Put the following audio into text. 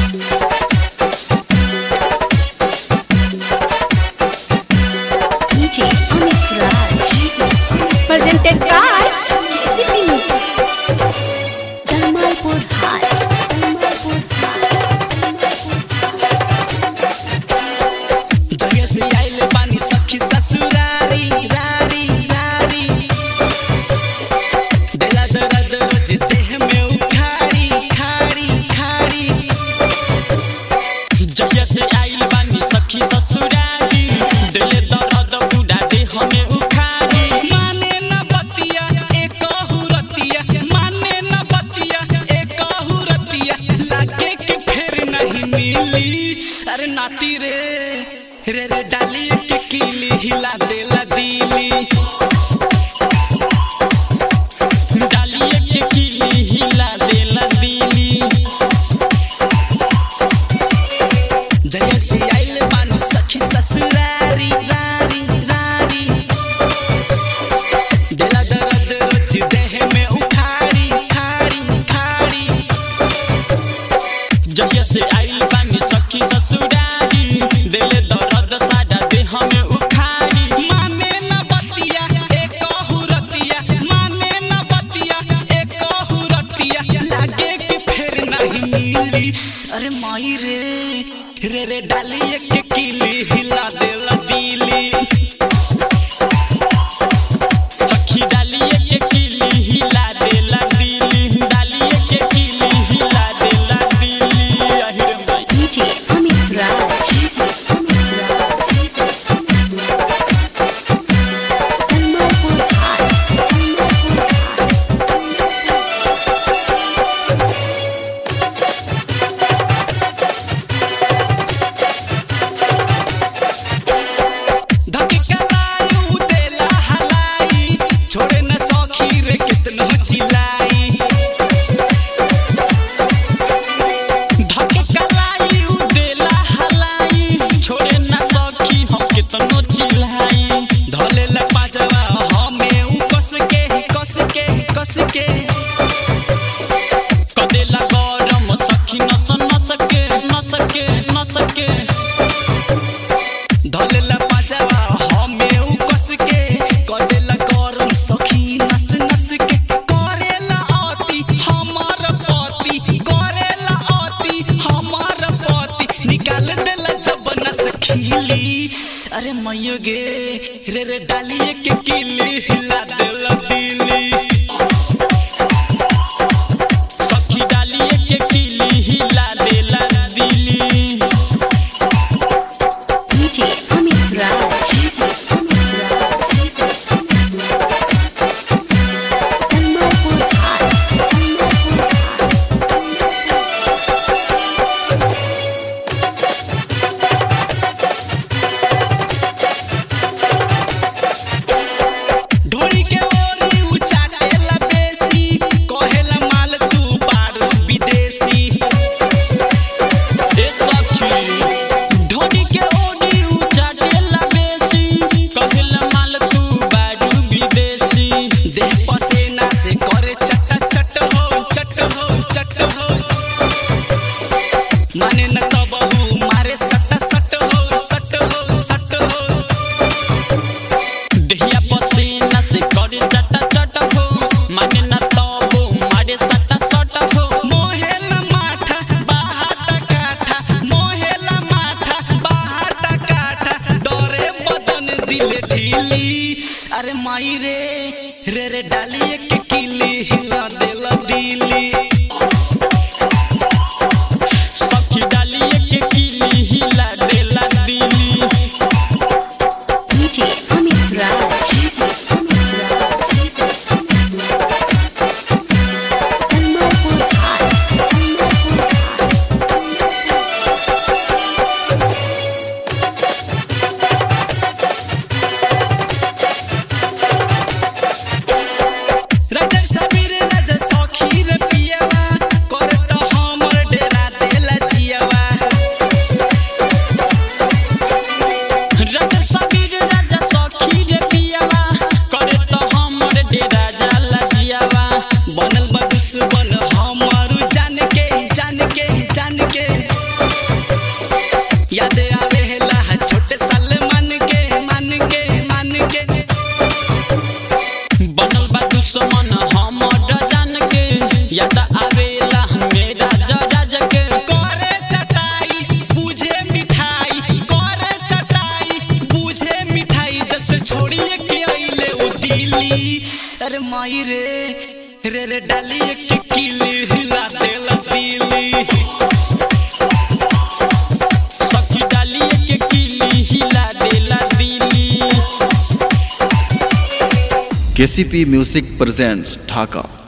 DJ Amit Raj. Presented by KCP Music. Dalmalpur High. Dalmalpur जगह से आइल बानी सखी ससुरारी रारी रारी दिला दर्द रोज देह में उखाड़ी खाड़ी खाड़ी जगह से आइल बानी सखी ससुरारी दिले दर्द बुढ़ा देह में उखाड़ी माने न बतिया एक हुरतिया माने न बतिया एक हुरतिया लागे के फिर नहीं मिली अरे नाती रे रे रे डाली के कीली हिला देला दिली डालिए के कीली हिला देला दिली जय से आइल बानी सखी ससुरारी रारी रारी दिला दर्द रोज देह में उखाड़ी खाड़ी खाड़ी जहिया से आइल बानी सखी ससुरारी दिले दर्द सादा देह में उखाड़ी माने न बतिया एक हुरतिया माने न बतिया एक हुरतिया लागे कि फिर नहीं मिली अरे माई रे रे रे डाली एक किली हिला देला दिली सखी डाली एक किली हिला देला दिली डाली एक किली हिला देला दिली अहिरे माई DJ Amit Raj. Dalmalpur High. Dalmalpur धके कलायू देला हलाई छोड़े न सौखी रे कितनो चिल्लाई धके कलायू देला हलाई छोड़े न सौखी हम कितनो चिल्लाई धले ल पाजवा हमें उ कस के कस के कस के कदेला गरम सखी नस नस के नस के नस के धलेला पाजावा हमें उ कस के कदेला गरम सखी नस नस के करेला अति हमार पति करेला अति हमार पति निकाल देला जब नस खिली अरे मैयो गे रे रे डालिए के किली हिला देला दिली सखी डालिए के किली हिला देला दिली DJ Amit Raj. Dalmalpur High. Dalmalpur ढोरी के ओरी उचाटेला बेसी कहेला माल तू बारू विदेशी ए सखी ढोरी के ओरी उचाटेला बेसी कहेला माल तू बारू विदेशी देह पसेना से करे चट चट हो चट हो चट हो माने न कबहू मारे सट सट हो सट हो सट हो देहिया पसीना से करे चटा चटा हो माने न तबो मारे सटा सटा हो मोहेला माठा बाहाटा काठा मोहेला माठा बाहाटा काठा डरे बदन दिले ढीली अरे माई रे रे रे डाली एक किली हिला देला दिली सखी डाली एक किली हिला देला दिली DJ Amit Raj. Dalmalpur High. Dalmalpur Rajak Sabir दुश्मन हमर जान के याद आवेला मेरा जज के करे चटाई बुझे मिठाई करे चटाई बुझे मिठाई जब से छोड़िए के अइले उ दिल्ली अरे माई रे रे रे डालिए के किली हिला देला दिल्ली सखी डालिए के किली हिला देला दिल्ली केसीपी म्यूजिक प्रेजेंट्स ढाका